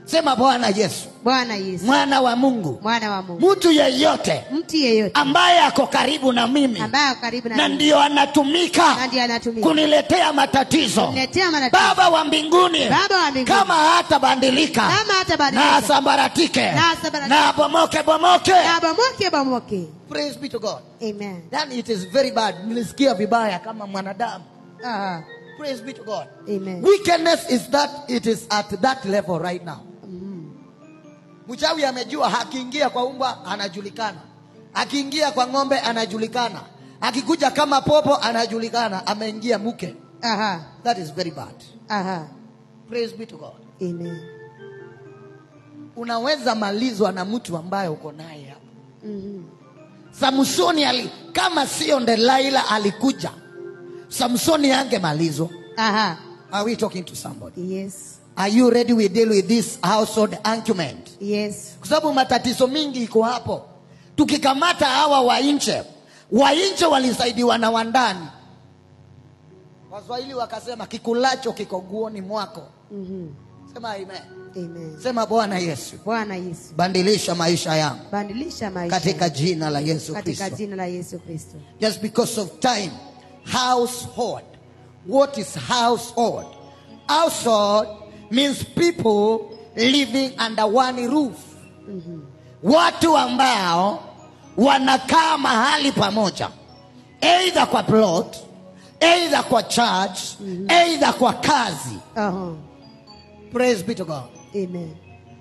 sema bwana yesu bwana yesu mwana wa mungu mwana wa mungu mtu yeyote mtu yeyote ambaye ako karibu na mimi ambaye ako karibu na na mimi, ndio anatumika na ndiye anatumika kuniletea matatizo kuniletea matatizo. baba wa mbinguni Baba wa mbinguni. kama hatabadilika Kama hatabadilika. na asambaratike Na asambaratike. na bomoke bomoke na bomoke bomoke praise be to god amen then it is very bad nilisikia vibaya kama mwanadamu Aha. praise be to god amen wickedness is that it is at that level right now mchawi amejua akiingia kwa umbwa anajulikana akiingia kwa ng'ombe anajulikana akikuja kama popo anajulikana ameingia mke aha that is very bad aha praise be to god amen unaweza malizwa na mtu ambaye uko naye hapa Mhm. samsoni ali, kama sio ndelaila alikuja samsoni angemalizwa aha are we talking to somebody yes are you ready we deal with this household argument yes kwa sababu matatizo mingi iko hapo tukikamata hawa wa nje wa nje walisaidiwa na wandani waswahili wakasema kikulacho kiko guoni mwako Mhm. sema amen amen sema bwana yesu bwana yesu bandilisha maisha yangu bandilisha maisha katika jina la yesu katika kristo jina la yesu kristo just because of time household what is household household means people living under one roof watu ambao wanakaa mahali pamoja eidha kwa plot eidha kwa church eidha kwa kazi aha praise be to god amen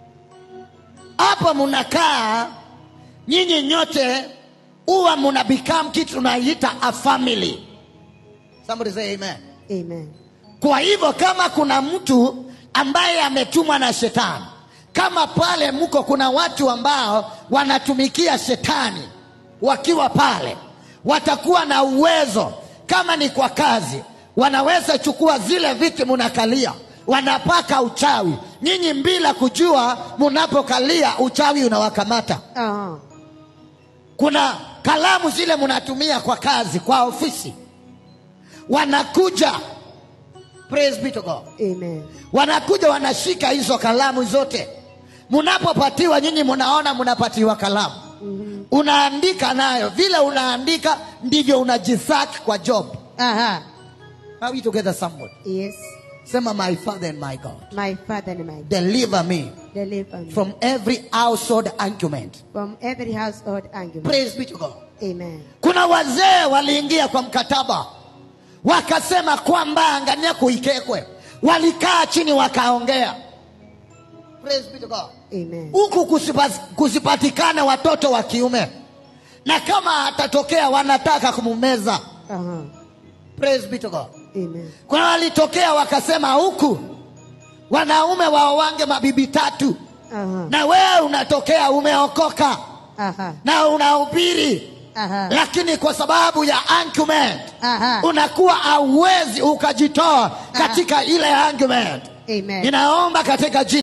hapa mnakaa nyinyi nyote huwa mna become kitu tunaita a family somebody say amen amen kwa hivyo kama kuna mtu ambaye ametumwa na shetani kama pale mko kuna watu ambao wanatumikia shetani wakiwa pale watakuwa na uwezo kama ni kwa kazi wanaweza chukua zile viti munakalia wanapaka uchawi nyinyi bila kujua munapokalia uchawi unawakamata aha kuna kalamu zile mnatumia kwa kazi kwa ofisi wanakuja praise be to god amen wanakuja wanashika hizo kalamu zote mnapopatiwa nyinyi mnaona mnapatiwa kalamu Mhm. unaandika nayo vile unaandika ndivyo unajisaki kwa job aha Are we together somebody yes sema my father and my god my father and my God deliver me deliver me from every household argument from every household argument praise be to god amen kuna wazee waliingia kwa mkataba wakasema kwamba angania kuikekwe walikaa chini wakaongea praise be to god amen huku kusipa- kusipatikane watoto wa kiume na kama atatokea wanataka kumumeza aha praise be to god amen kuna walitokea wakasema huku wanaume waowange mabibi tatu aha na wewe unatokea umeokoka aha na unahubiri aha lakini kwa sababu ya argument aha unakuwa hauwezi ukajitoa katika ile argument amen ninaomba katika jina